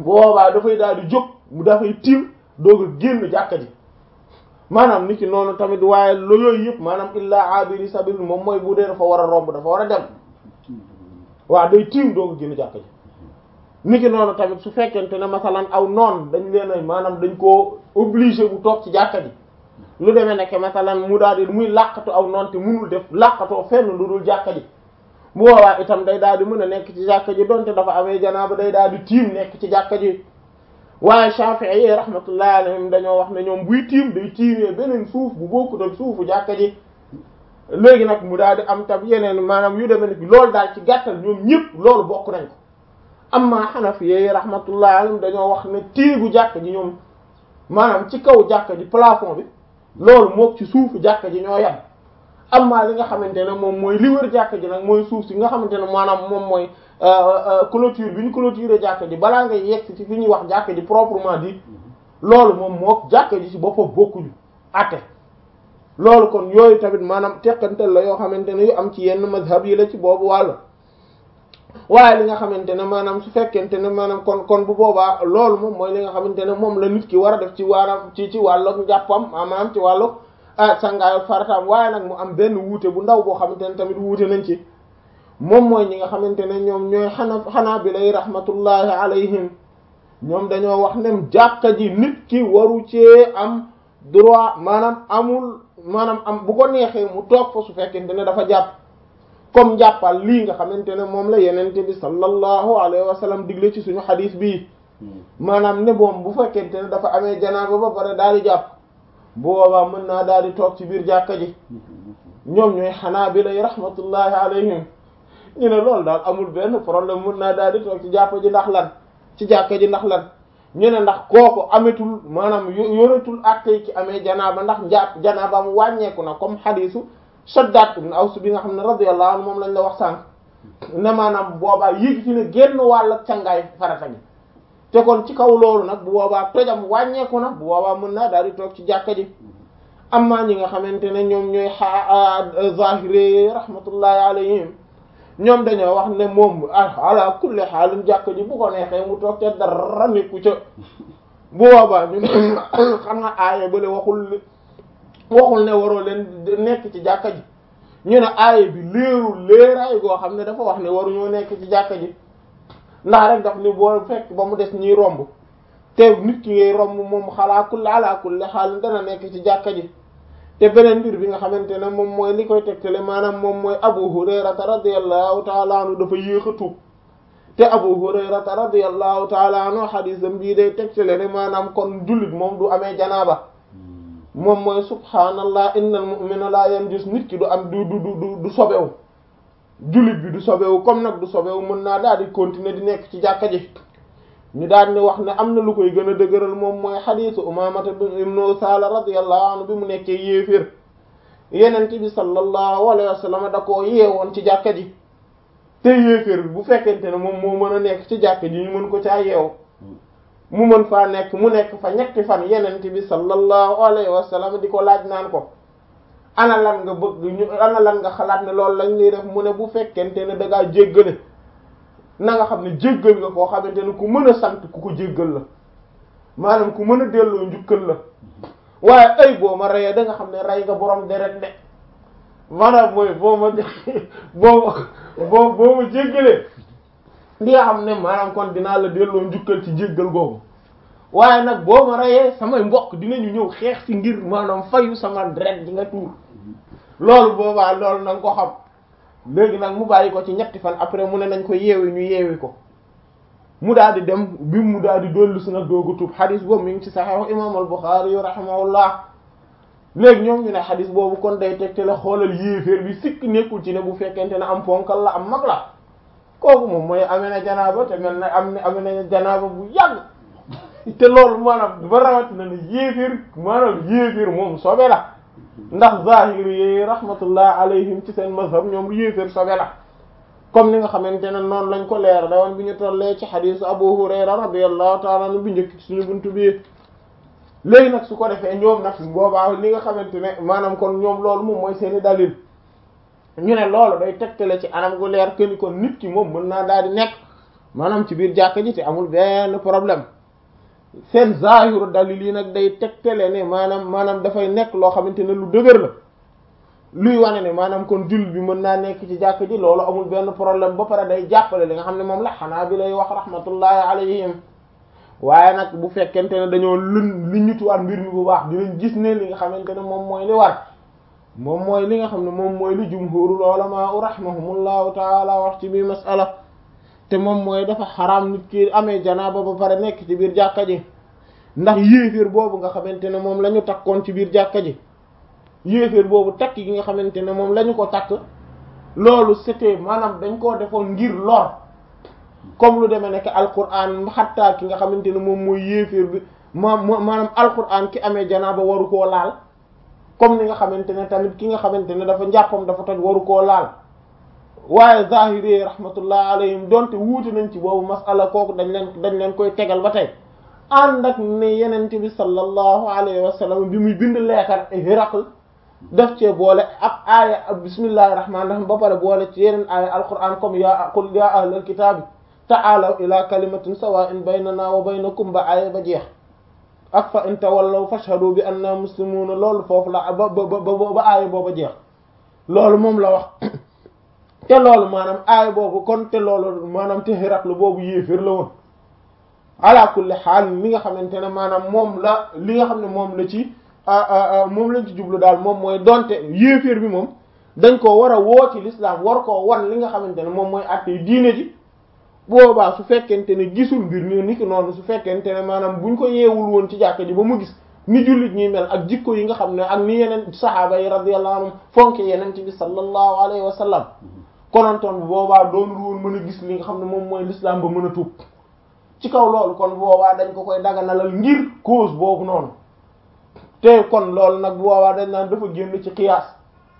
bu boobaa dafay daal di jóg mu dafay tiim doog a génn jàkka ji maanaam nit ki noonu tamit waaye lo yooyu yëpp maanaam illaa abiri sabil moom mooy bu dee dafa war a romb dafa war a dem waaw day tiim doog a génn jàkka ji nit ki noonu tamit su fekkente ne masalan aw noon dañ leen a maanaam dañ koo obligé bu toog ci jàkka ji lu demee nekk masalan mu daal di muy làqatu aw noon te munul def làqatoo fenn lu dul jàkka ji bu boobaa itam day daal di mën a nekk ci jàkka ji donte dafa amee janaaba day daal di tiim nekk ci jàkka ji waaye Shafi'i yi rahmatullahi alayhim dañoo wax ne ñoom buy tiim day tiimee beneen suuf bu bokkut ak suufu jàkka ji léegi nag mu daal di am tab yeneen maanaam yu demee ni loolu daal ci gàttal ñoom ñëpp loolu bokk nañ ko amma Hanafi yi rahmatullahi alayhim dañoo wax ne téegu jàkka ji ñoom maanaam ci kaw jàkka ji plafond bi loolu mook ci suufu jàkka ji ñoo yem amma li nga xamante ne moom mooy li wër jàkka ji nag mooy suuf si nga xamante ne maanaam moom mooy clôture bi ñu clôturer jàkka ji balaa ngay yegg ci fi ñuy wax jàkka ji proprement dit loolu moom mook jàkka ji ci boppam bokkuñu atte loolu kon yooyu tamit maanaam teqantal la yoo xamante ne yu am ci yenn mazhab yi la ci boobu wàll waaye li nga xamante ne maanaam su fekkente ne maanaam kon kon bu boobaa loolu moom mooy li nga xamante ne moom la nit ki war a def ci waaram ci ci wàllug njàppam maanaam ci wàllug ah sangaayu farataam waaye nag mu am benn wuute bu ndaw boo xamante ne tamit wuute nañ ci moom mooy ñi nga xamante ne ñoom ñooy xana xanaa bi lay rahmatullahi alayhim ñoom dañoo wax ne jàkka ji nit ki waru cee am droit maanaam amul maanaam am bu ko neexee mu toog fa su fekkente ne dafa jàpp comme jàppal lii nga xamante ne moom la yenente bi sallallahu alayhi wa sallam digle ci suñu xadis bii maanaam ne boom bu fekkente ne dafa amee janaaba ba pare daal di jàpp bu boobaa mën naa daal di toog ci biir jàkka ji ñoom ñooy xanaa bi lay rahmatullahi alayhim ñu ne loolu daal amul benn problème mën naa daal di toog ci jàppa ji ndax lan ci jàkka ji ndax lan ñu ne ndax kooku ametul maanaam yoratul attey ci amee janaaba ndax njàpp janaaba mu wàññeeku na comme xadisu Shaddaad ibn Aws bi nga xam ne radiyallahu anhu moom lañ la wax sànq ne maanaam boobaa yéegi ci ne génn wàll cangaay farata gi te kon ci kaw loolu nag bu boobaa tojam wàññeeku na bu boobaa mën naa daal di toog ci jàkka ji amma ñi nga xamante ne ñoom ñooy a zahiri rahmatullahi alayhim ñoom dañoo wax ne moom ala kulli xaalin jàkka ji bu ko neexee mu toog te dara nekku ca bu boobaa ñu xam nga aaya bale waxul waxul ne waroo leen nekk ci jàkka ji ñu ne aaya bi léerul léeraay goo xam ne dafa wax ne waruñoo nekk ci jàkka ji ndax rek daf ni boo fekk ba mu des ñiy romb te nit ki ngay romb moom xalaa kulli ala kulli xaalin dana nekk ci jàkka ji te beneen mbir bi nga xamante ne moom mooy li koy tegtale maanaam moom mooy Abu Hurayrata radiyallahu taala anhu dafa yéex a tuub te Abu Hurayrata radiyallahu taala anhu xadiisam bii day tegtale ne maanaam kon jullit moom du amee janaaba moom mooy subhaanallah innal mu'mina la yanjus nit ki du am du du du du sobewu jullit bi du sobewu comme nag du sobewu mën naa daal di continuer di nekk ci jàkka ji ñu daal di wax ne am na lu koy gën a dëgëral moom mooy xadiisu Umaamata ibnu Usaala radiyallahu anhu bi mu nekkee yéeféer yenente bi sallallahu alayhi wa sallam da koo yeewoon ci jàkka ji te yéeféer bi bu fekkente ne moom moo mën a nekk ci jàkka ji ñu mën ko caa yeew mu mën faa nekk mu nekk fa ñetti fan yenente bi sallallahu alayhi wa sallam di ko laaj naan ko ana lan nga bëgg ñu ana lan nga xalaat ne loolu lañ lay def mu ne bu fekkente ne da ngaa jéggale na nga xam ne jéggal nga koo xamante ne ku mën a sant ku ko jéggal la maanaam ku mën a delloo njukkal la waaye ay boo ma reyee da nga xam ne rey nga borom deret de maanaam mooy boo ma boo boo boo ma jéggalee li nga xam ne maanaam kon dinaa la delloo njukkal ci jéggal googu waaye nag boo ma reyee samay mbokk dinañu ñëw xeex ci ngir maanaam fayu sama deret di nga tuur loolu boobaa loolu na nga ko xam léegi nag mu bàyyi ko ci ñetti fan après mu ne nañ ko yeewi ñu yeewi ko mu daal di dem bi mu daal di dollu si nag doogu tuub xadis boobu mi ngi ci saxiix imam al Buxaari yu rahimahullah léegi ñoom ñu ne xadis boobu kon day tegte la xoolal yéeféer bi sikk nekkul ci ne bu fekkente ne am ponkal la am mag la kooku moom mooy amee na janaaba te mel na am na amee na janaaba bu yàgg te loolu maanaam ba rawatina ne yéeféer maanaam yéeféer moom sobe la ndax zahiri yi rahmatullah alayhim ci seen mazhab ñoom yéeféer sobe la comme ni nga xamante ne noonu lañ ko leer da woon bi ñu tollee ci xadisu Abu Hurayra radiyallahu ta'ala anhu bi njëkk ci suñu buntu bi léegi nag su ko defee ñoom nag boobaa li nga xamante ne maanaam kon ñoom loolu moom mooy seeni dalil ñu ne loolu day tegtale ci anam gu leer que ni kon nit ki moom mën naa daal di nekk maanaam ci biir jàkka ji te amul benn problème seen zahiru dalil yi nag day tegtale ne maanaam maanaam dafay nekk loo xamante ne lu dëgër la luy wane ne maanaam kon jullit bi mën naa nekk ci jàkka ji loolu amul benn problème ba pare day jàppale li nga xam ne moom la xanaa bi lay wax rahmatullahi alayhim waaye nag bu fekkente ne dañoo lën li ñutuwaat mbir mi bu baax dinañ gis ne li nga xamante ne moom mooy li war moom mooy li nga xam ne moom mooy li jumhurul ulama rahimahumullahu taala wax ci biir masala te moom mooy dafa xaraam nit ki amee janaaba ba pare nekk ci biir jàkka ji ndax yéeféer boobu nga xamante ne moom la ñu takkoon ci biir jàkka ji yéeféer boobu takk gi nga xamante ne moom la ñu ko takk loolu c'était maanaam dañ koo defoon ngir lor comme lu demee nekk alquran xattaa ki nga xamante ne moom mooy yéeféer bi ma maanaam alquran ki amee janaaba waru koo laal comme ni nga xamante ne tamit ki nga xamante ne dafa njàppam dafa toj waru koo laal waaye zahiri rahmatullah alayhim donte wuute nañ ci boobu masala kooku dañ leen dañ leen koy tegal ba tey ànd ak ne yenente bi sallallahu alayhi wa sallam bi muy bind leetar Hiraql daf cee boole ab aaya bismillahir rahmanir rahim ba pare boole ci yeneen aaya alquran comme ya qul ya ahlal kitaabi ta'aalaw ila kalimatin sawa'in baynana wa baynakum ba aaya ba jeex ak fa in tawallaw fashhadu bi anna muslimuuna loolu foofu la ba ba ba ba aaya booba jeex loolu moom la wax te loolu maanaam aaya boobu kon te loolu maanaam te Hiraql boobu yéeféer la woon ala kulli xaal li nga xamante ne maanaam moom la li nga xam ne moom la ci moom lañ ci jublu daal moom mooy donte yéeféer bi moom dañ ko war a woo ci l'islam war koo wan li nga xamante ne moom mooy àtte diine ji boobaa su fekkente ne gisul mbir ni ni ki noonu su fekkente ne maanaam buñ ko yeewul woon ci jàkka ji ba mu gis ni jullit ñuy mel ak jikko yi nga xam ne ak ni yeneen sahaaba yi radiyallahu anhum fonke yeneen ci bi sallallahu alayhi wa sallam konontoon bu boobaa doonul woon mën a gis li nga xam ne moom mooy l'islam ba mën a tuub ci kaw loolu kon boobaa dañ ko koy daganalal ngir cause boobu noonu te kon loolu nag boobaa dañ naan dafa génn ci qiyaas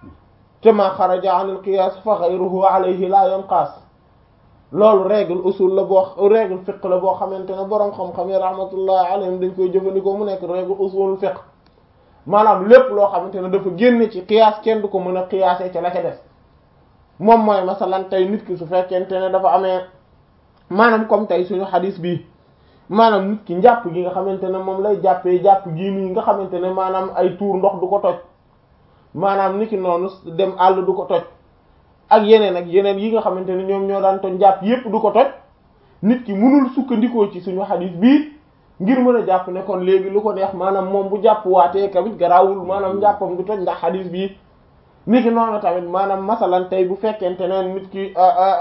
te ma xaraja anil qiyaas fa ghayruhu alayhi la yanqaas loolu règle usul la boo règle fiqh la boo xamante ne boroom xam-xam yi rahmatullahi alayhim dañ koy jëfandikoo mu nekk règle usul fiqh maanaam lépp loo xamante ne dafa génn ci qiyaas kenn du ko mën a qiyaasee ca la ca des moom mooy masalan tey nit ki su fekkente ne dafa amee maanaam comme tey suñu xadis bi maanaam nit ki njàpp gi nga xamante ne moom lay jàppee jàpp gii nii nga xamante ne maanaam ay tuur ndox du ko toj maanaam nit ki noonu dem àll du ko toj ak yeneen ak yeneen yi nga xamante ne ñoom ñoo daan toj njàpp yépp du ko toj nit ki mënul sukkandikoo ci suñu xadis bii ngir mën a jàpp ne kon léegi lu ko neex maanaam moom bu jàpp waatee tamit garaawul maanaam njàppam du toj ndax xadis bii nit ki noonu tamit maanaam masalan tey bu fekkente ne nit ki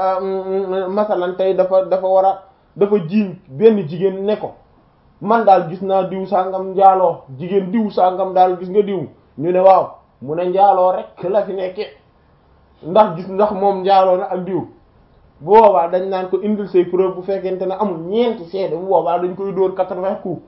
masalan tey dafa dafa war a dafa jiiñ benn jigéen ne ko man daal gis naa diw sangam njaaloo jigéen diw sangam daal gis nga diw ñu ne waaw mu ne njaaloo rek la fi nekke ndax gis ndax moom njaaloo na ak diw bu boobaa dañ naan ko indil say preuve bu fekkente ne amul ñeenti seede bu boobaa dañ koy dóor quatre-vingts coups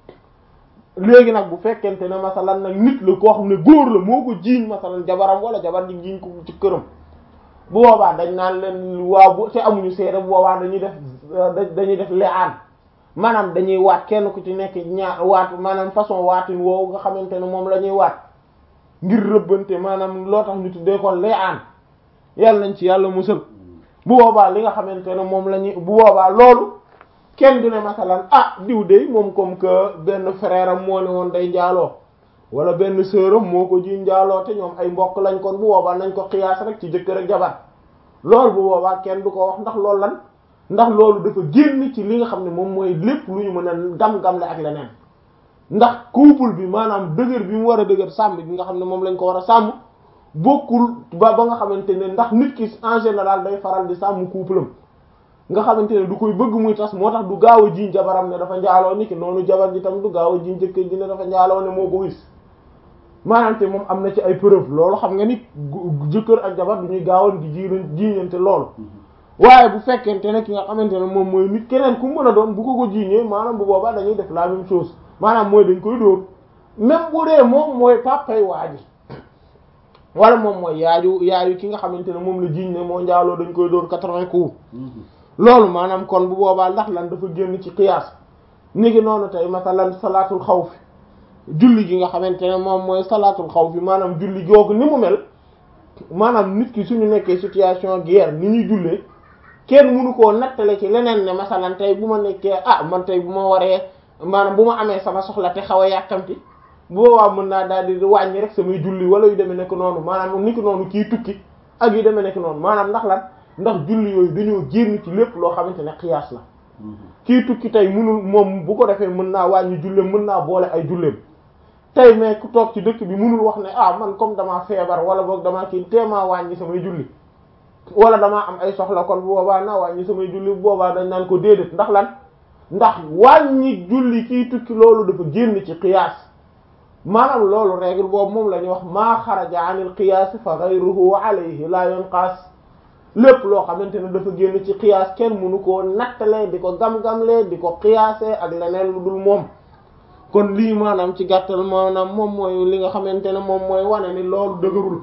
léegi nag bu fekkente ne masalan nag nit la koo xam ne góor la moo ko jiiñ masalan jabaram wala jabar ji jiiñ ko ci këram bu boobaa dañ naan leen waaw bu te amuñu seede bu boobaa dañuy def dañuy def leaan maanaam dañuy waat kenn ku ci nekk ñaar waat maanaam façon waatin woowu nga xamante ne moom la ñuy waat ngir rëbbante maanaam loo tax ñu tuddee ko leaan yàlla nañ ci yàlla musal bu boobaa li nga xamante ne moom la ñuy bu boobaa loolu kenn du ne masalan ah diw de moom comme que benn frère am moo ne woon day njaaloo wala benn sœur am moo ko ji njaaloo te ñoom ay mbokk lañ kon bu boobaa nañ ko xiyaas rek ci jëkkër ak jabar loolu bu boobaa kenn du ko wax ndax loolu lan ndax loolu dafa génn ci li nga xam ne moom mooy lépp lu ñu mën a gam-gam la ak leneen ndax couple bi maanaam dëgër bi mu war a dëgër sàmm bi nga xam ne moom lañ ko war a sàmm bokkul ba ba nga xamante ne ndax nit ki en général day faral di sàmm couple am nga xamante ne du koy bëgg muy tas moo tax du gaaw a jiiñ jabaram ne dafa njaaloo ni ki noonu jabar ji tam du gaaw a jiiñ jëkkër ji ne dafa njaaloo ne moo ko wis maanaam te moom am na ci ay preuve loolu xam nga ni jëkkër ak jabar du ñuy gaawoon di ji jiiñante loolu waaye bu fekkente ne ki nga xamante ne moom mooy nit keneen ku mën a doon bu ko ko jiiñee maanaam bu boobaa dañuy def la même chose maanaam mooy dañ koy dóor même bu dee moom mooy papay waa ji wala moom mooy yaaju yaayu ki nga xamante ne moom la jiiñ ne moo njaaloo dañ koy dóor quatre-vingts coups loolu maanaam kon bu boobaa ndax lan dafa génn ci qiyaas ni ngi noonu tey masalan salaatul xawfi julli gi nga xamante ne moom mooy salaatul xawfi maanaam julli googu ni mu mel maanaam nit ki suñu nekkee situation guerre ni ñuy jullee kenn mënu koo nattale ci leneen ne masalan tey bu ma nekkee ah man tey bu ma waree maanaam bu ma amee sama soxla te xaw a yàkkamti bu boobaa mën naa daal di wàññi rek samay julli wala yu demee nekk noonu maanaam ni ko noonu kii tukki ak yu demee nekk noonu maanaam ndax lan ndax julli yooyu dañoo génn ci lépp loo xamante ne xiyaas la kii tukki tey mënul moom bu ko defee mën naa wàññi julleem mën naa boole ay julleem tey mais ku toog ci dëkk bi mënul wax ne ah man comme damaa feebar wala boog damaa kii teemaa wàññi samay julli wala damaa am ay soxla kon bu boobaa naa wàññi samay julli bu boobaa dañ naan ko déedéet ndax lan ndax wàññi julli kii tukki loolu dafa génn ci qiyaas maanaam loolu règle boobu moom la ñuy wax maa xaraja anil qiyaas fa ghayruhu alayhi la yunqas lépp loo xamante ne dafa génn ci qiyaas kenn mënu koo nattalee di ko gam-gamlee di ko qiyaasee ak leneen lu dul moom kon lii maanaam ci gàttal maanaam moom mooy li nga xamante ne moom mooy wane ni loolu dëgërul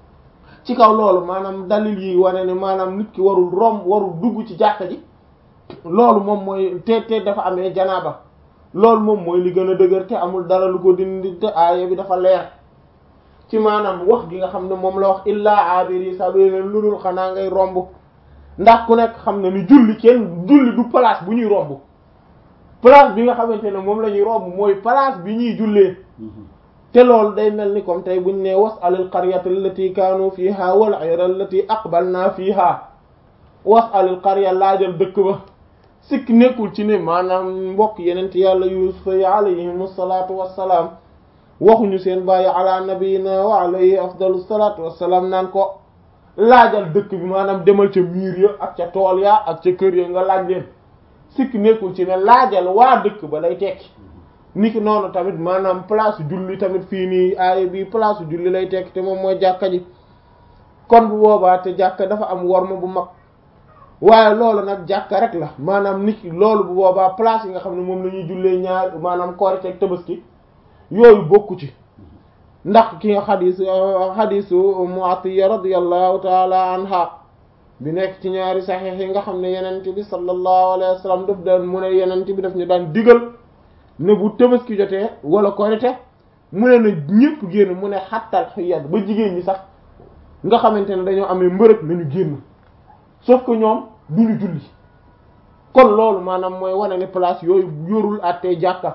ci kaw loolu maanaam dalil yi wane ni maanaam nit ki warul romb warul dugg ci jàkka ji loolu moom mooy te te dafa amee janaaba loolu moom mooy li gën a dëgër te amul dara lu ko dindi te aaya bi dafa leer ci maanaam wax gi nga xam ne moom la wax illaa abiri sabirin lu dul xanaa ngay romb ndax ku nekk xam ne ni julli kenn julli du place bu ñuy romb place bi nga xamante ne moom la ñuy romb mooy place bi ñuy jullee te loolu day mel ni comme tey buñ ne was alil qaryata allati kaanu fiha wal ayra allati aqbalna fiha was alil qarya laajal dëkk ba sikk nekkul ci ne maanaam mbokk yenent yàlla yusufa yi alayhim salaatu wassalaam waxuñu seen bàyyi ala nabiyina wa alayhi afdalu salaatu wassalaam naan ko laajal dëkk bi maanaam demal ca miir ya ak ca tool ya ak ca kër ya nga laaj leen sikk nekkul ci ne laajal waa dëkk ba lay tekki niki noonu tamit maanaam place julli tamit fii nii aaya bi place julli lay tekki te moom mooy jàkka ji kon bu boobaa te jàkka dafa am worma bu mag waaye loolu nag jàkka rek la maanaam niki loolu bu boobaa place yi nga xam ne moom la ñuy jullee ñaar maanaam Korite ak Tabaski yooyu bokku ci ndax ki nga xadis xadisu Mu'atiya radiyallahu taala anha bi nekk ci ñaari saxiix yi nga xam ne yenent bi sallallahu alayhi wa sallam daf daan mu ne yenent bi daf ñu daan digal ne bu Tabaski jotee wala Korite mu ne na ñëpp génn mu ne xattal xiyat ba jigéen ñi sax nga xamante ne dañoo amee mbërëg nañu génn sauf que ñoom duñu julli kon loolu maanaam mooy wane ne place yooyu yorul àttee jàkka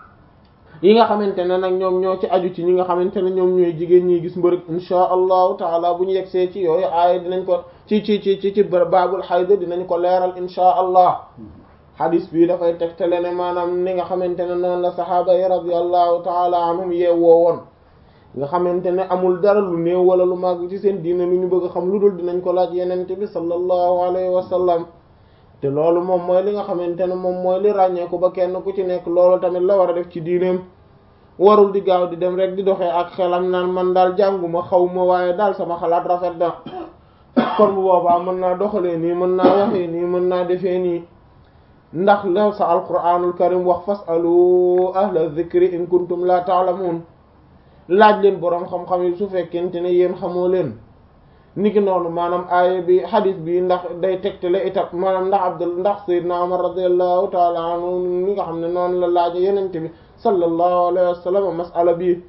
yi nga xamante ne nag ñoom ñoo ci aju ci ñi nga xamante ne ñoom ñooy jigéen ñi gis mbërëg insha allahu taala bu ñu yegsee ci yooyu aaya dinañ ko ci ci ci ci ci baabul xayda dinañ ko leeral insha allah hadis bi dafay tegtale ne maanaam ni nga xamante ne noonu la saxaaba yi radiyallahu taala anhum yeewoo woon nga xamante ne amul dara lu néew wala lu màgg ci seen diine lu ñu bëgg xam lu dul dinañ ko laaj yenente bi sallallahu alayhi wa sallam te loolu moom mooy li nga xamante ne moom mooy li ràññeeku ba kenn ku ci nekk loolu tamit la war a def ci diineem warul di gaaw di dem rek di doxee ak xelam naan man daal jànguma xaw ma waaye daal sama xalaat rafet na kon bu boobaa mën naa doxalee nii mën naa waxee nii mën naa defee nii ndax la sa alquranul karim wax fasalu ahla dhikri in kuntum la ta'lamun laaj leen boroom xam-xam yi su fekkente ne yéen xamoo leen niki noonu maanaam aaya bi hadith bi ndax day tegtale itam maanaam ndax abdul ndax sayyidna umar radiyallahu ta'ala anhu mi nga xam ne noonu la laaja yenente bi sallallahu alayhi wa sallam masala bi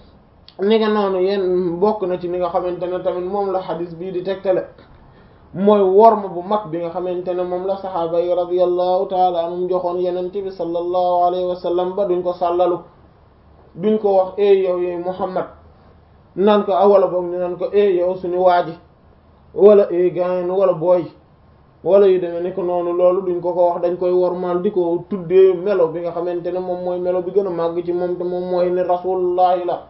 ni nga noonu yéen bokk na ci ni nga xamante ne tamit moom la hadith bii di tegtale mooy worma bu mag bi nga xamante ne moom la saxaaba yi radiyallahu ta'ala anhum joxoon yenente bi sallallahu alayhi wa sallam ba duñ ko sàllalu duñ ko wax e yow yow Muhammad naan ko wala boog ñu naan ko e yow suñu waaji wala e gaañ wala booy wala yu demee ni ko noonu loolu duñ ko ko wax dañ koy wormaal di ko tuddee melo bi nga xamante ne moom mooy melo bi gën a màgg ci moom te moom mooy ne rasulullahi la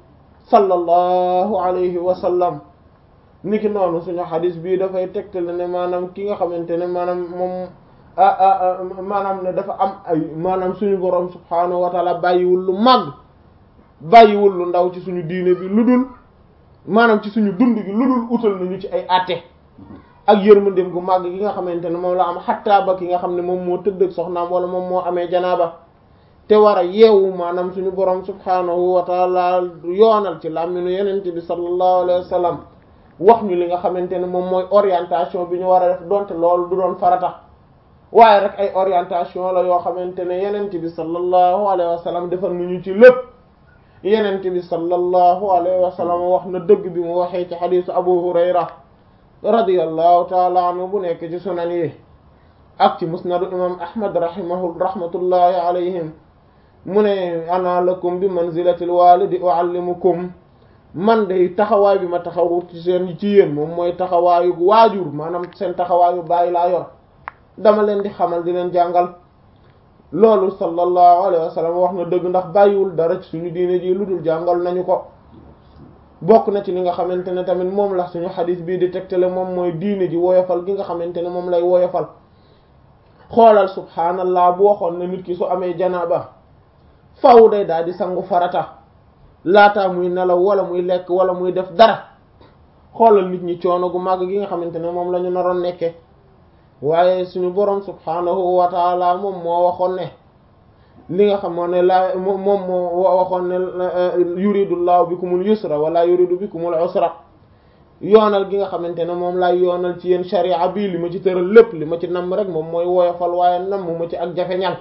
sallallahu alayhi wa sallam niki noonu suñu xadis bii dafay tegtale ne maanaam ki nga xamante ne maanaam moom ah maanaam ne dafa am ay maanaam suñu borom subhaanahu wa taala bàyyiwul lu màgg bàyyiwul lu ndaw ci suñu diine bi lu dul maanaam ci suñu dund gi lu dul utal nañu ci ay àtte ak yërmandeem gu màgg gi nga xamante ne moom la am xattaa ba ki nga xam ne moom moo tëdd ak soxnaam wala moom moo amee janaaba te war a yeewu maanaam suñu borom subhaanahu wa taala yoonal ci làmminu yenente bi sallallahu alayhi wa sallam wax ñu li nga xamante ne moom mooy orientation bi ñu war a def donte loolu du doon farata waaye rek ay orientation la yoo xamante ne yenente bi sallallahu alayhi wa sallam defal nañu ci lépp yenente bi sallallahu alayhi wa sallam wax na dëgg bi mu waxee ci xadisu abu hurayra radiyallahu taala anhu bu nekk ci sunan yi ak ci musnadu imam ahmad rahimahu rahmatullahi alayhim mu ne ana lakum bi manzilatil walidi uallimukum man day taxawaay bi ma taxawu ci seen ci yéen moom mooy taxawaayu waajur maanaam seen taxawaayu bàyyi laa yor dama leen di xamal di leen jàngal loolu sallallahu alayhi wa sallam wax na dëgg ndax bàyyiwul dara ci suñu diine ji lu dul jàngal nañu ko bokk na ci li nga xamante ne tamit moom la suñu xadis bii di tegtale moom mooy diine ji woyofal gi nga xamante ne moom lay woyofal xoolal subhaanallah bu waxoon ne nit ki su amee janaaba faw day daal di sangu farata laataa muy nelaw wala muy lekk wala muy def dara xoolal nit ñi coono gu màgg gi nga xamante ne moom la ñu naroon nekke waaye suñu borom subhaanahu wa taala moom moo waxoon ne li nga xam ne la moom moo waxoon ne yuridullahu bikumul yusra wala yuridu bikumul usra yoonal gi nga xamante ne moom laay yoonal ci yéen sharia bii li ma ci tëral lépp li ma ci namm rek moom mooy woyofal waaye namm ma ci ak jafe-ñal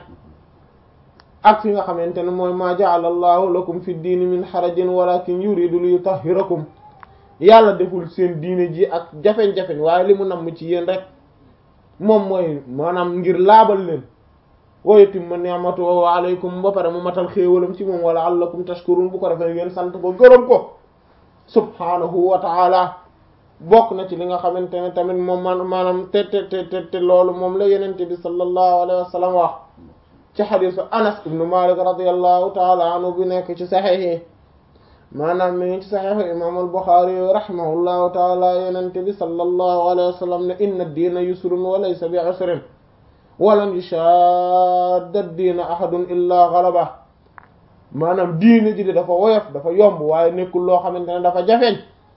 ak fi nga xamante ne mooy ma ja'ala allahu lakum fi diini min harajin walakin yuridu li yutahhirakum yàlla deful seen diine ji ak jafe-jafe waaye li mu namm ci yéen rek moom mooy maanaam ngir laabal leen wa yutimma ni'matahu alaykum ba pare mu matal xéewalam ci moom wala allakum tashkurun bu ko defee ngeen sant ko gërëm ko subhanahu wa ta'ala bokk na ci li nga xamante ne tamit moom man maanaam te te te te loolu moom la yenente bi sallallahu alayhi wa sallam wax ci xadisu anas ibnu malik radiyallahu ta'ala anhu bi nekk ci saxiix yi maanaam mi ngi ci saxiixu imam al-Bukhari rahimahullahu ta'ala yenente bi sallallahu alayhi wa sallam ne inna ad-diina yusrun wa laysa bi usrin walan yushadda ad-diina ahadun illa ghalaba maanaam diine ji de dafa woyof dafa yomb waaye nekkul loo xamante ne dafa jafeñ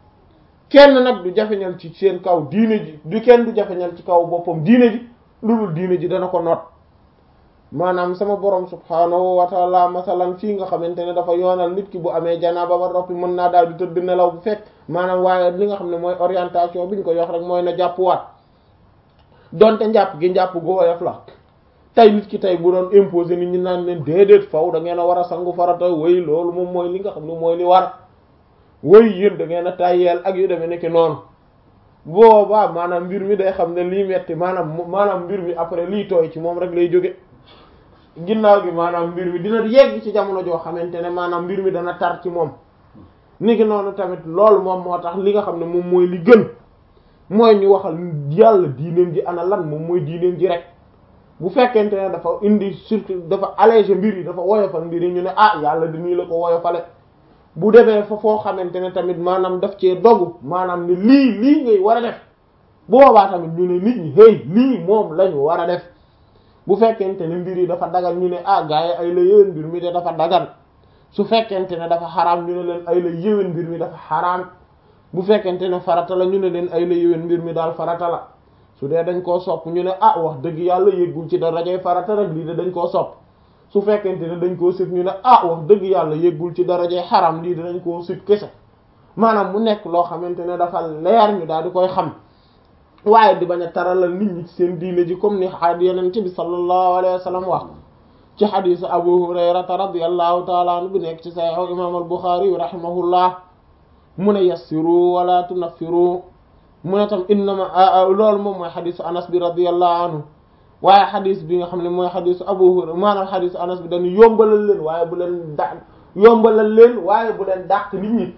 kenn nag du jafeñal ci seen kaw diine ji du kenn du jafeñal ci kaw boppam diine ji lu dul diine ji dana ko noot maanaam sama borom subhaanahu wa taala masalan fii nga xamante ne dafa yoonal nit ki bu amee janaaba ba roppi mën naa daal di tëdd nelaw bu fekk maanaam waaye li nga xam ne mooy orientation bi ñu ko yox rek mooy na jàppuwaat donte njàpp gi njàpp gu woyof la tey nit ki tey bu doon imposer nit ñi naan leen déedéet faw da ngeen a war a sangu farata wéy loolu moom mooy li nga xam ne mooy li war wéy yéen da ngeen a tàyyeel ak yu demee nekk noonu boobaa maanaam mbir mi day xam ne lii metti maanaam maanaam mbir mi après lii tooy ci moom rek lay jóge ginnaaw gi maanaam mbir mi dina yegg ci jamono joo xamante ne maanaam mbir mi dana tar ci moom ni ki noonu tamit loolu moom moo tax li nga xam ne moom mooy li gën mooy ñu waxal yàlla diineem ji ana lan moom mooy diineem ji rek bu fekkente ne dafa indi surtout dafa alléger mbir yi dafa woyofal mbir yi ñu ne ah yàlla di nii la ko woyofale bu defee fa foo xamante ne tamit maanaam daf cee dogu maanaam ne lii lii ngay war a def boobaa tamit ñu ne nit ñi hey lii moom lañu war a def bu fekkente ne mbir yi dafa dagal ñu ne ah gaa yi ay la yéwén mbir mi de dafa dagal su fekkente ne dafa xaraam ñu ne leen ay la yéwén mbir mi dafa xaraam bu fekkente ne farata la ñu ne leen ay la yéwén mbir mi daal farata la su dee dañ koo sopp ñu ne ah wax dëgg yàlla yëggul ci darajay farata rek lii de dañ koo sopp su fekkente ne dañ koo sib ñu ne ah wax dëgg yàlla yëggul ci darajay xaram lii de dañ koo sib kese maanaam mu nekk loo xamante ne dafa leer ñu daal di koy xam waaye di bañ a taralal nit ñi ci seen diine ji comme ni xaad yenente bi sallallahu alayhi wa sallam wax ci xadisu abu hurayrata radiyallahu taala anhu bu nekk ci saxiixu imam al buxaari yu rahimahullah mu ne yassiru wala tunaffiru mu ne tam innama loolu moom mooy xadisu anas bi radiyallahu anhu waaye xadis bi nga xam ne mooy xadisu abu hurayra maanaam xadisu anas bi dañu yombalal leen waaye bu leen da yombalal leen waaye bu leen dàq nit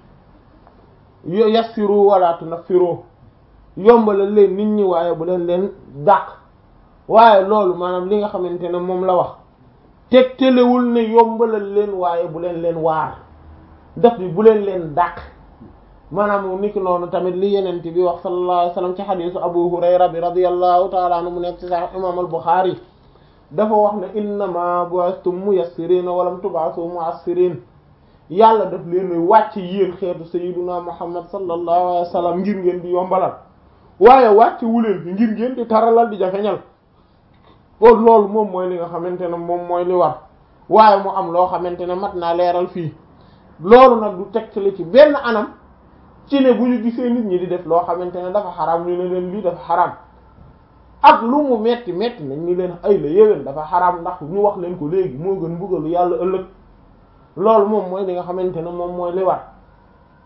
ñi yassiru wala tunaffiru yombalal leen nit ñi waaye bu leen leen dàq waaye loolu maanaam li nga xamante ne moom la wax teg telewul ne yombalal leen waaye bu leen leen waar daf bi bu leen leen dàq maanaam niki noonu tamit li yenent bi wax sallallahu alayhi wasallam ci xadisu abu hurayra bi radiyallahu taala anhu mu nekk ci sahih imam al buxaari dafa wax ne innama bu'astum muyassirin walam tub'asu mu'assirin yàlla daf leen wàcc yéen xeetu sayyiduna muhammad sallallahu alayhi wasallam ngir ngeen di yombalal waaye wàcc wuleen fi ngir ngeen di taralal di jafeñal kon loolu moom mooy li nga xamante ne moom mooy li war waaye mu am loo xamante ne mat naa leeral fii loolu nag du tegtale ci benn anam ci ne bu ñu gisee nit ñi di def loo xamante ne dafa xaraam ñu ne leen lii dafa xaraam ak lu mu metti metti nañ ni leen ay la yéwén dafa xaraam ndax ñu wax leen ko léegi moo gën mbugalu yàlla ëllëg loolu moom mooy li nga xamante ne moom mooy li war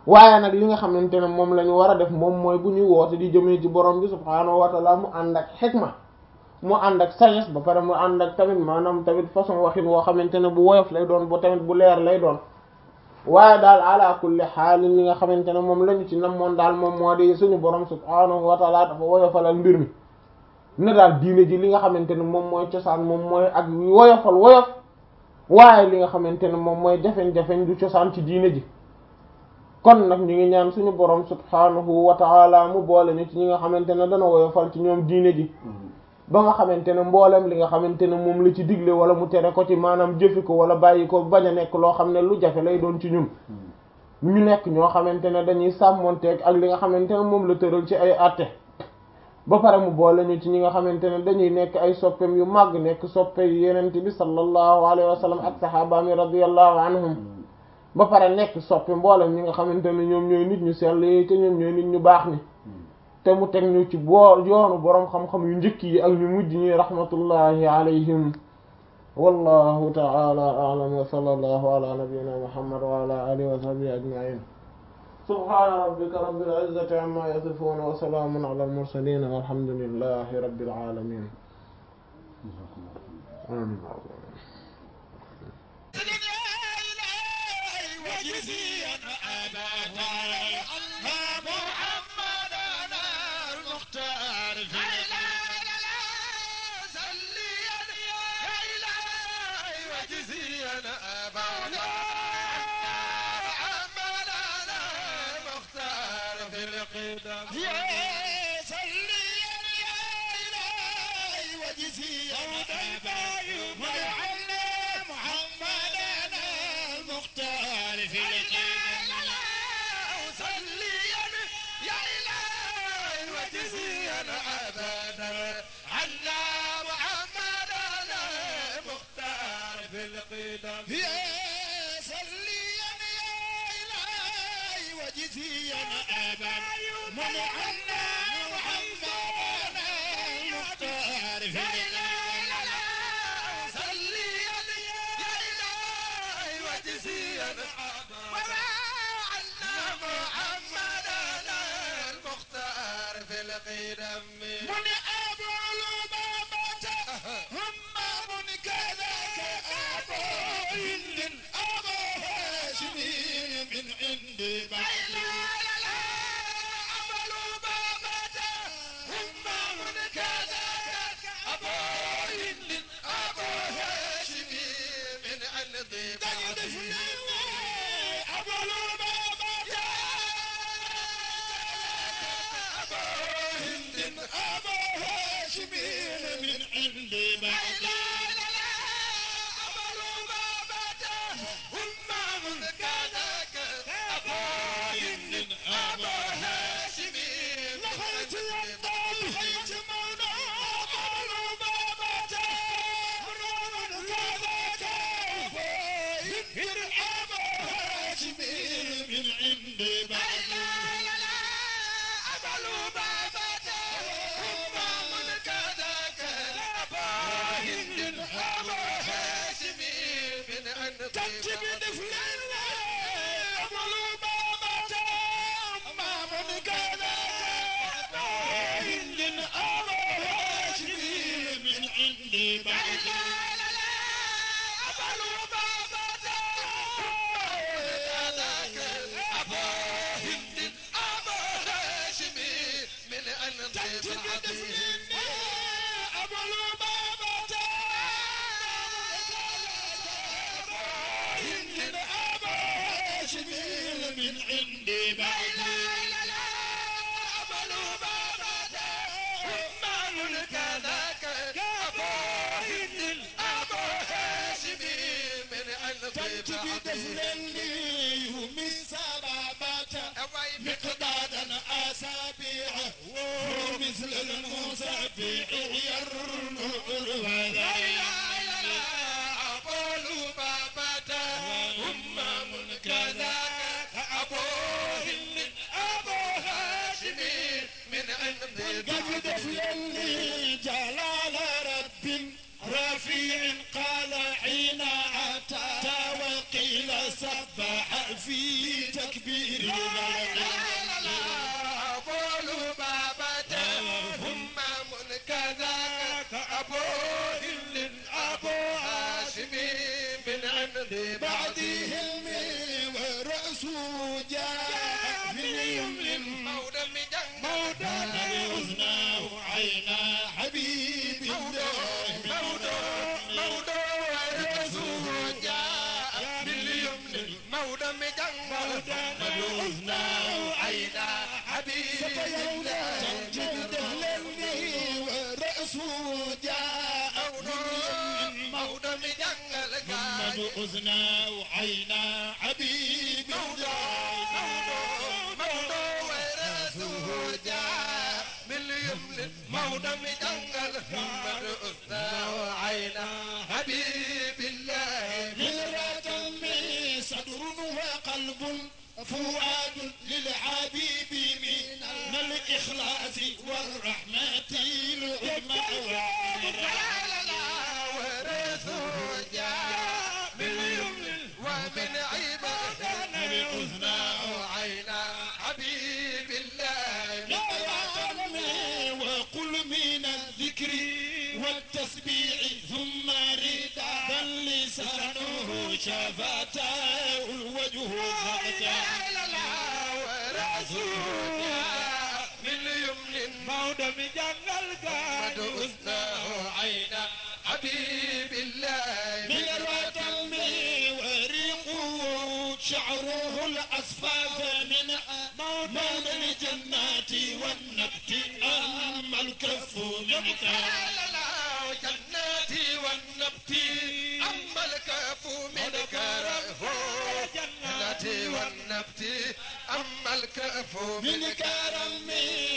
waaye nag li nga xamante ne moom la ñu war a def moom mooy bu ñuy woote di jëmee ci borom bi subhaanahu wa taala mu ànd ak xikma mu ànd ak sagesse ba pare mu ànd ak tamit maanaam tamit façon waxin woo xamante ne bu woyof lay doon ba tamit bu leer lay doon waaye daal ala kulli xaalin li nga xamante ne moom la ñu ci namoon daal moom moo di suñu borom subhaanahu wa taala dafa woyofalal mbir mi ne daal diine ji li nga xamante ne moom mooy cosaan moom mooy ak woyofal woyof waaye li nga xamante ne moom mooy jafeñ-jafeñ du cosaan ci diine ji kon nag ñu ngi ñaan suñu borom subhaanahu wa taala mu boole ñu ci ñi nga xamante ne dana woyofal ci ñoom diine ji ba nga xamante ne mboolem li nga xamante ne moom la ci digle wala mu tere ko ci maanaam jëfi ko wala bàyyi ko bañ a nekk loo xam ne lu jafe lay doon ci ñun ñu nekk ñoo xamante ne dañuy sàmmonteeg ak li nga xamante ne moom la tëral ci ay àtte ba pare mu boole ñu ci ñi nga xamante ne dañuy nekk ay soppeem yu màgg nekk soppe yu yenent bi sallallahu alayhi wa sallam ak sahabaami radiyallahu anhum ba pare nekk soppe mboolem ñi nga xamante ne ñoom ñooy nit ñu sell yi te ñoom ñooy nit ñu baax ni te mu teg ñu ci boo yoonu boroom xam-xam yu njëkk yi ak ñu mujj ñi rahmatullahi alayhim wallahu ta'ala a'lam wa sallallahu ala nabiyyina muhammad wa ala alihi wa sahbihi ajma'in subhana rabbika rabbil izzati amma yasifun wa salamun ala al mursalin walhamdulillahi rabbil alamin amin في تكبير لبعضهم ورأسه جاء من يمن مودة مجنة موضع أذناه عينا حبيب الله مودة مودة ورسول جاء باليمن مودة مجنة أذناه عينا حبيب يولا جد دهلني ورأسه جاء من مودة مجنة محمد أذناه عينا حبيب الله مودة ورسول جاء باليمن مودة مجنة محمد أثنى عينا حبيب الله من رقم صدر وقلب فؤاد للحبيب من الإخلاص والرحمة العظمى ورثه جاء باليمن ومن عبادنا أذناه عينا حبيب الله وقل من الذكر والتسبيح ثم ردا بل لسانه شفتاه الوجه فتاه لا لا ورثه جاء باليمن مودة مجنل قد أثناه عينا حبيب الله من الوطن وريقه شعره الأصفاف من مولى الجنات والنبت أما الكف من كان لا لا جناتي والنبت أما الكف من كره جناتي والنبت أما الكف من من كرم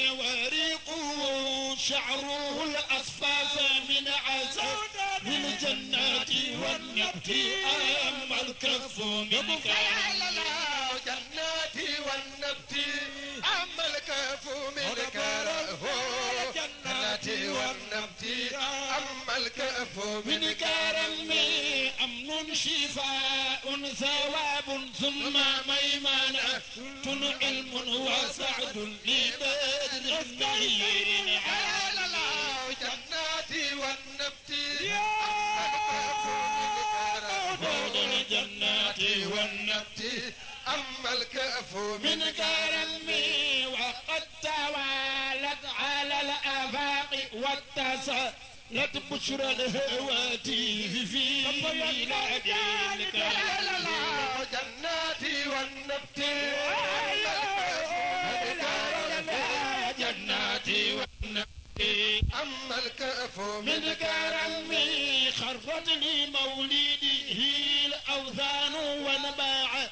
وريقه شعره الأصفاف من عسل من جنات والنبت أما الكف من كرم لا لا جناتي والنبت أما الكف من كره جناتي والنبت أما الكف من من كرم أمن شفاء ثواب ثم ميمنة علم وسعد لبدر خير لا لا لا جناتي والنبت أما الكف من بعد كره الجنات والنبت أما الكف من من كرم وقد توالت على الآفاق واتصلت بشرى الهواتف في بلاد لا لا الكرم لا جناتي والنبت أما الكف من كره جناتي والنبي أما الكف من من كرمي خرت لي مولده الأوثان ونباع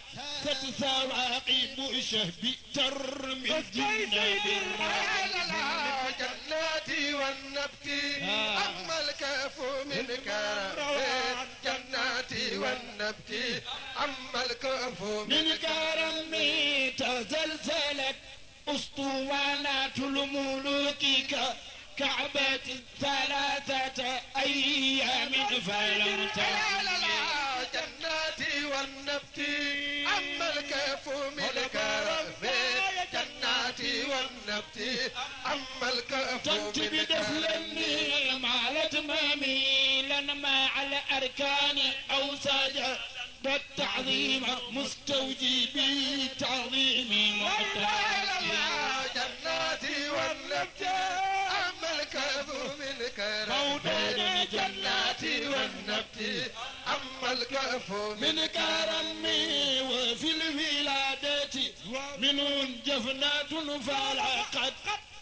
فتثواقب شهب ترمي الجنة لا لا لا جناتي والنبت أما الكف من كرم جناتي والنبت أما الكف من من كرمي تزلزلت أسطوانات الملوك ك- كعبة ثلاثة أيام فلم لا ترى لا لا جناتي والنبت أما الكف من كرم جناتي والنبت أما الكف تنتي من كرم بدفلني مع الاتمامي لن مع الاركان او سجد التعظيم مستوجبي تعظيم لا لا محتاج لا جناتي والنبت أما الكف من كرم موضوع جناتي والنبت أما الكف من من كرمي وفي الولادة من جفنات فلقد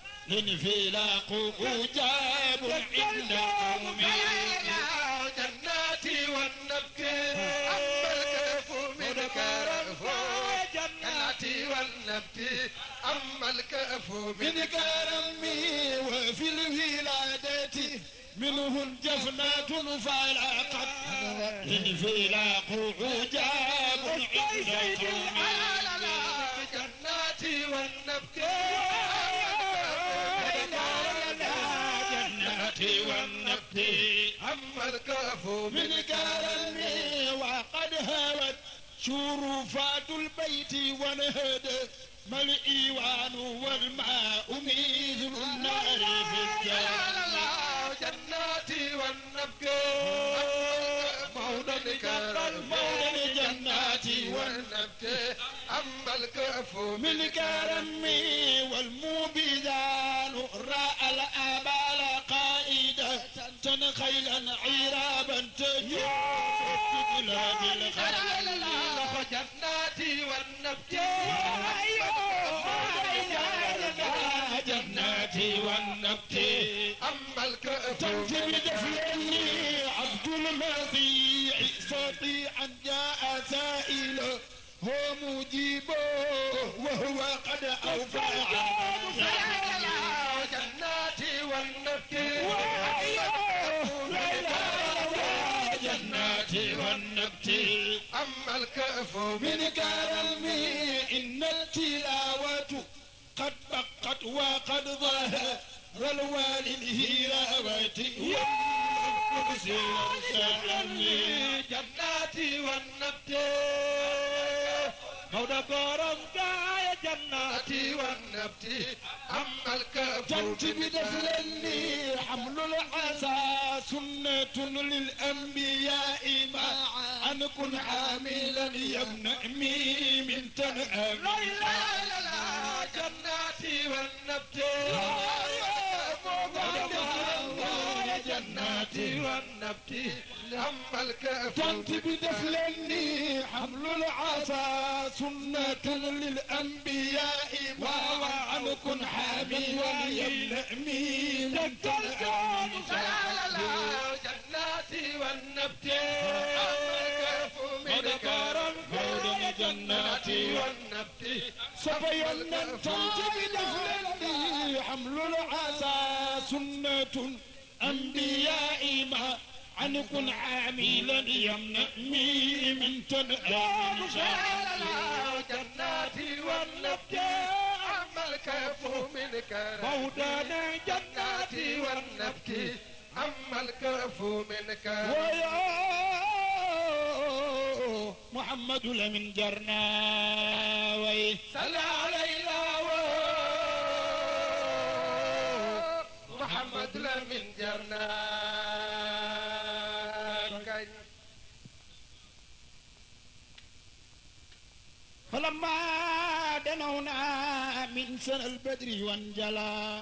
الانفلاق أجاب عند قومي لا جناتي والنبت أما الكف من كرم جناتي والنبت أما الكف من من كرمي وفي الولادة منه جفنات فلقد الانفلاق عجاب عند قومي لا لا لا جناتي والنبت جناتي والنبي أما الكف من كرمي وقد هوت شرفات البيت ونهد ما الإيوان والماء مثل النار في لا الجنة لا لا جناتي والنبت مولى الكرم مولى والنبت أما الكف من كرمي والمبيدان راء الآبال قائدة خيلا عرابا تجوب بلاد الخيل جناتي والنبت جناتي والنبت أما الكف تنفي بدفلني عبد المضيع سطيعا جاء سائله هو مجيبه وهو قد أوفى جناتي والنبت جناتي والنبت أما الكف من كرمي إن التلاوة قد بقت وقد ظهر الوالي الهيراوات والقدس والسلام جناتي والنبت مولى كرم يا جناتي جناتي والنبت أما الكف جنت بدفلني حمل العسى سنة للأنبياء معا أن كن حاملا يا ابن أمي من تنعم لا لا لا جناتي والنبت جناتي والنبت أما الكف جنت بدفلني حمل العسى سنة للأنبياء معا أن كن حاملا يا ابن أمي من تنعم لا لا جناتي والنبت أما الكف من كرم فوضى جناتي والنبت صفينا تنتج دفلني حمل العسى سنة أنبياء ما عن كن عاملا يمنعني من تنعم جناتي والنبت أما الكف من كرم مولانا جناتي والنبت أما الكف من كرم ويا محمد لمن جرنا وي صلى علينا محمد لمن جرنا فلما دنونا من سنة البدر وانجلى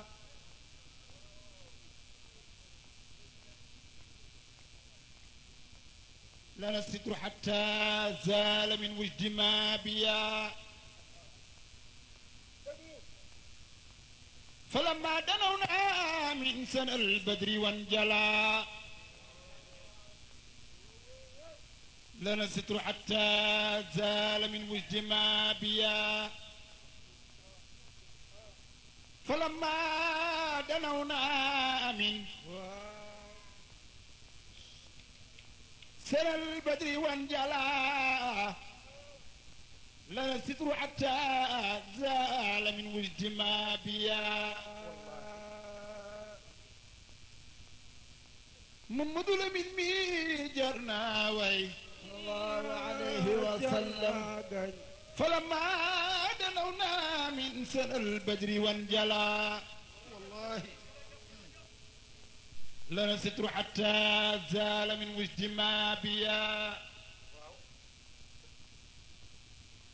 لنا الستر حتى زال من وجد ما بيا فلما دنونا من سنة البدر وانجلى لنا الستر حتى زال من وجد ما بيا فلما دنونا من سنة البدر وانجلى لنا الستر حتى زال من وجد ما بيا محمد لمن مي جرنا وي الله عليه وسلم فلما دنونا من سنة البدر وانجلى والله لنا ستر حتى زال من وجد ما بيا